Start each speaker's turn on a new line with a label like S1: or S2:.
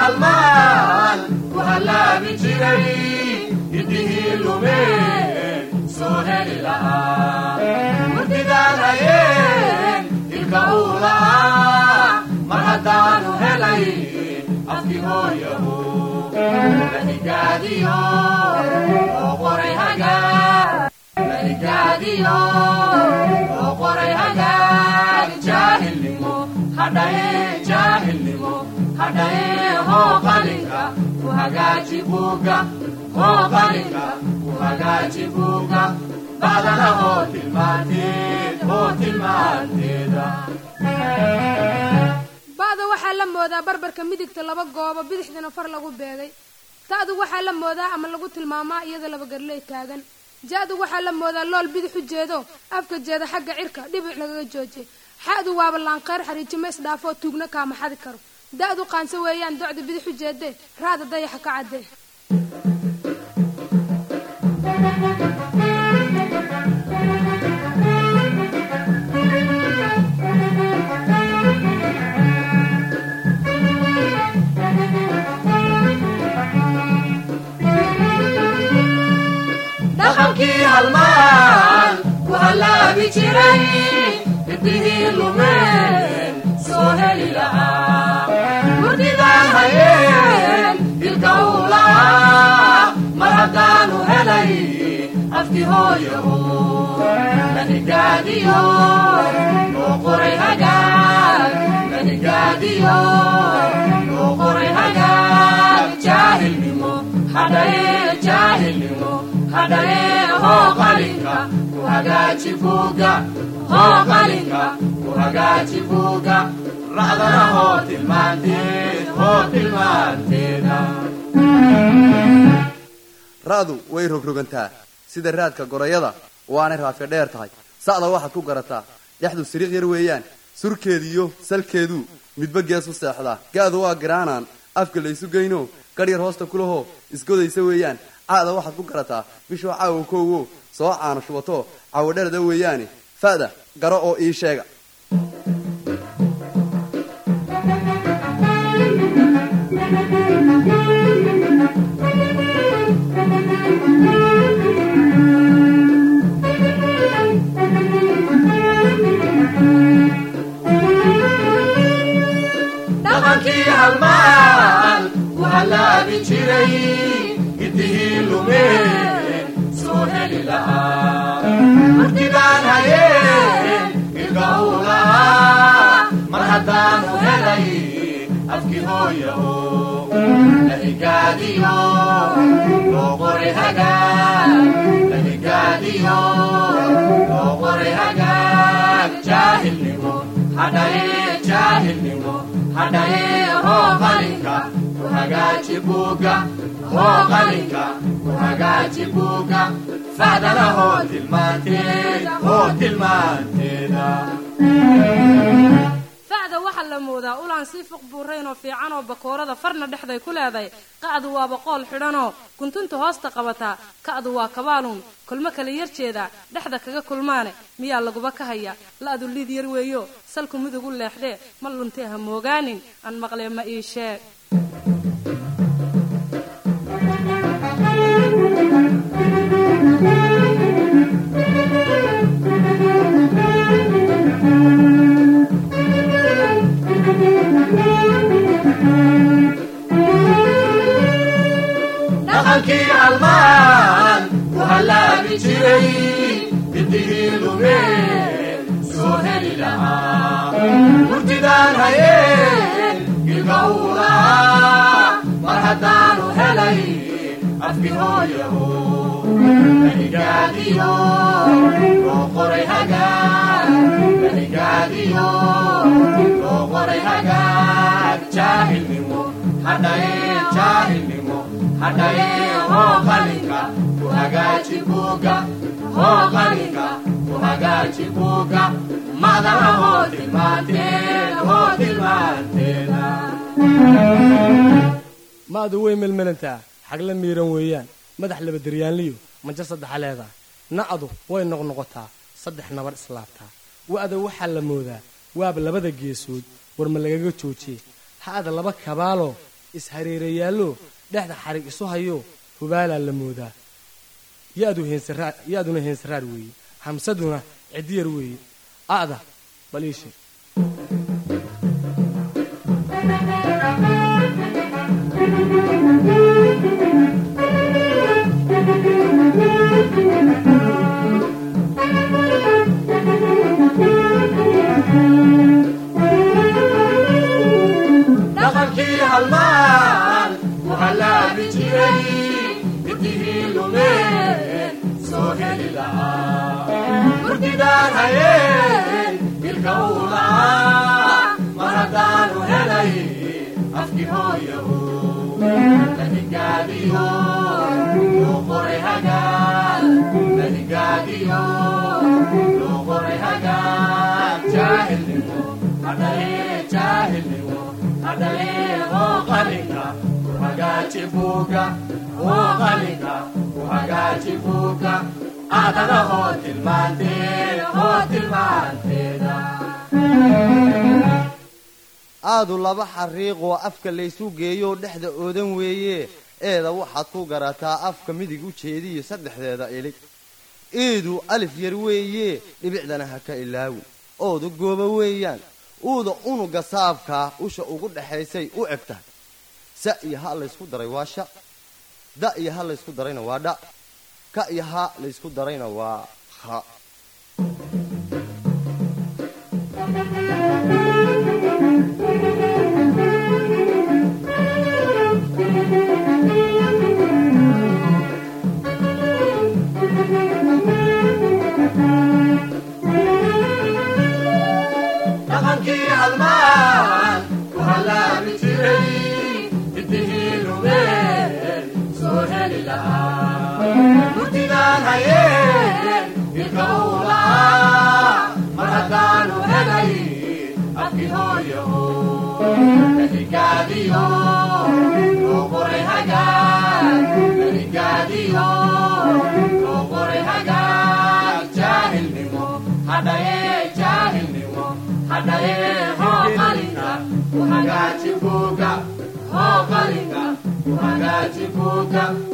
S1: halmaan ku hallaabi jiray hidihii lumeen soo heli lahaa murtidaan hayeen ilka uu la'aa mar haddaanu helay afkii hooyahu lahigaadiyo oo qoray hagaag lahigaadiyo oo qoray hagaag jaahilnimo hadhaye jaahilnimo hadhaye hoo qalinka ku hagaaji buugga hoo qalinka ku hagaaji buugga bacdana hoo tilmaanteed hoo tilmaanteeda
S2: ba'da waxaa la moodaa barbarka midigta laba goobo bidixdana far lagu beegay ta'du waxaa la moodaa ama lagu tilmaamaa iyada laba garley taagan ja'du waxaa la moodaa lool bidix u jeedo afka jeeda xagga cirka dhibic lagaga joojiyay xa'du waaba laanqeyr xariijimo isdhaafoo tuugna kaama xadi karo da'du qaanso weeyaan docda bidix u jeedee raada dayaxa ka caddee
S1: dhaqankii halmaan ku hallaabi jiray hidihii lumeen soo heli lahaa murdidaan hayeen ilka uu la'aa mar haddaanu helay afkii hooyahu lahigaadiyo oo qoray hagaag lahigaadiyo oo qoray hagaag jaahilnimo hadhaye jaahilnimo hadhaye hoo qalinka ku hagaaji buugga hoo qalinka ku hagaaji buugga racdana hoo tilmaanteed hoo tilmaanteeda
S3: ra'du way rogrogantaa sida raadka gorayada waanay raafi dheer tahay sa'da waxaad ku garataa dhexdu siriiq yar weeyaan surkeediyo salkeedu midba gees u seexdaa gaadu waa garaanaan afka laysu geyno gadh yar hoosta kulahoo isgodaysa weeyaan caada waxaad ku garataa bishoo caawa koowo soo caano shubato cawadherada weeyaane fa'da garo oo ii sheega
S1: dhaqankii halmaan ku hallaabi jiray hidihii lumeen soo heli lahaa murtidaan hayeen ilka uu la'aa mar haddaanu helay afkii hooyaho lahigaadiyo loo qoray hagaag lahigaadiyo loo qoray hagaag jaahilnimo hadhaye jaahilnimo hadhaye hoo qalinka ku hagaaji buugga hoo qalinka ku hagaaji buugga facdana hoo tilmaanteed hoo tilmaanteeda
S4: facda waxaa la moodaa ulaan sii fuq buurayn oo fiican oo bakoorada farna dhexday ku leedahay qa'du waa boqool xidhanoo kuntunta hoosta qabataa ka'du waa kabaaluun kulmo kala yar jeedaa dhexda kaga kulmaane miyaa laguba ka haya la'du liid yar weeyo salku mudug u leexdee ma luntee ha moogaanin aan maqlee ma ii sheeg
S1: dhaqankii halmaan ku hallaabi jiray hidihii lumeen soo heli lahaa murtidaan hayeen ilka uu la'aa mar haddaanu helay afkii hooyahu lahigaadiyo loo qoray hagaag lahigaadiyo loo qoray hagaag jaahilnimo hadhaye jaahilnimo hadhaye hoo qalinka ku hagaaji buugga hoo qalinka ku hagaaji buugga macdana hoo tilmaanteed hoo tilmaanteeda
S5: maadu way melmelantaa xagla miiran weeyaan madax laba daryaanliyo majo saddexa leedahay na'du way noqnoqotaa saddex nabar islaabtaa wa'da waxaa la moodaa waaba labada geesood war ma lagaga joojiye ha'da laba kabaaloo ishareerayaallo dhexda xarig isu hayo hubaalaa la moodaa ya-du heensaraar ya-duna heensaraar weeye hamsaduna ciddiyar weeye a'da bal ii sheeg
S1: dhaqankii halmaan ku hallaabi jiray midihii lumeen soo heli lahaa murtidaan hayeen dilka uu la'aa mar haddaanu helay afkii hooyahu lahigaadiyo loo qoray hagaag lahigaadiyo loo qoray hagaag jaahilnimo hadhalee jaahilnimo hadhalee hoo qalinka ku hagaaji buuga hoo qalinka ku hagaaji buuga adana hoo tilmaanteed hoo tilmaanteeda
S6: aadu laba xariiqoo afka laysu geeyoo dhexda oodan weeye eeda waxaad ku garataa afka midig u jeediyo saddexdeeda ilig iidu alif yar weeye dhibicdana ha ka ilaawin ooda gooba weeyaan uuda unuga saabkaa usha ugu dhexaysay u eg tahay sa iyo ha laysku daray waa sha da iyo ha laysku darayna waa dha ka iyo ha laysku darayna waa ha
S1: dhaqankii halmaan ku hallaabi jiray midihii lumeen soo heli lahaa murtidaan hayeen dilka uu la'aa mar haddaanu helay afkii hooyaho lahigaadiyo loo qoray hagaag lahigaadiyo loo qoray hagaag jaahilnimo hadhaye jaahilnimo hadhaye hoo qalinka ku hagaaji buuga hoo qalinka ku hagaaji buuga